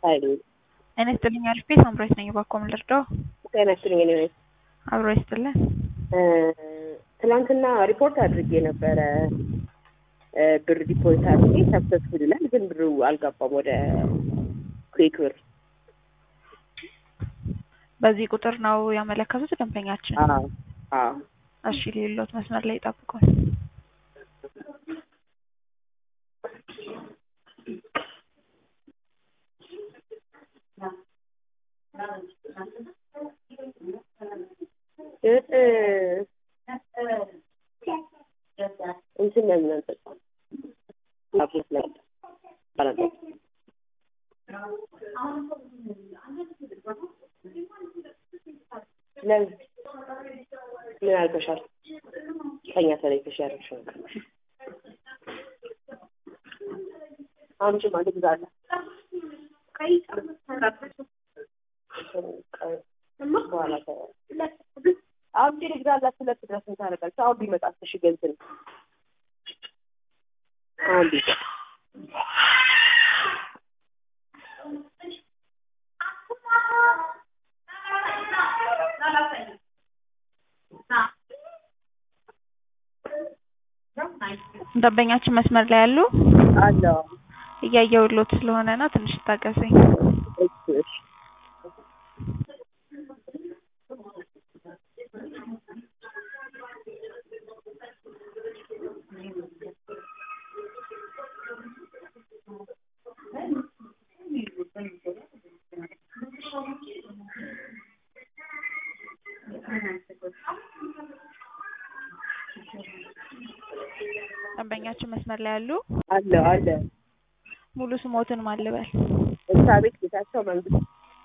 ኃይሌ ጤና ይስጥልኝ አሪፍ ቤት አምሮት ነኝ። እባክዎ ምን ልርዳው? ጤና ይስጥልኝ። እኔ ነኝ። አብሮ ይስጥልን። ትናንትና ሪፖርት አድርጌ ነበረ ብር ዲፖዚት አድርጌ ሰክሰስፉል ይላል፣ ግን ብሩ አልገባም ወደ ኩዌክ ብር። በዚህ ቁጥር ነው ያመለከቱት ደንበኛችን? አዎ አዎ። እሺ ሌሎት መስመር ላይ ይጠብቁን። እንትን ነው የምንጠጣው አብሮት ላይ ባላንጣ ለምን ምን አልከሻል? ከኛ ተለይተሽ ያደረግሽው ነገር አምጪ ማለት ግዛለ በኋላ አምጪ ልግዛላት ሁለት ድረስ ታደርጋለች። አሁን ቢመጣ እሺ ገንዘብ አሁን ቢመጣ ደንበኛችን መስመር ላይ ያሉ አለ እያየሁሎት ስለሆነ ነው። ትንሽ ታገሰኝ። እሺ እሺ ደንበኛችን መስመር ላይ ያሉ አለ አለ ሙሉ ስሞትን ማልበል ኤልሳቤጥ ጌታቸው መንግስት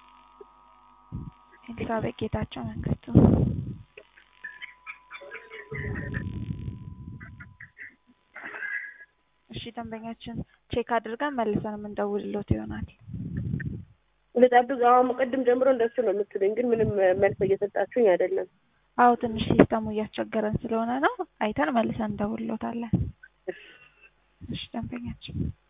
ኤልሳቤጥ ጌታቸው መንግስቱ። እሺ ደንበኛችን ቼክ አድርገን መልሰን የምንደውልሎት ይሆናል። ልጠብቅ። አሁን ቅድም ጀምሮ እንደሱ ነው የምትሉኝ፣ ግን ምንም መልስ እየሰጣችሁኝ አይደለም። አዎ ትንሽ ሲስተሙ እያስቸገረን ስለሆነ ነው። አይተን መልሰን እንደውልሎታለን። እሺ ደንበኛችን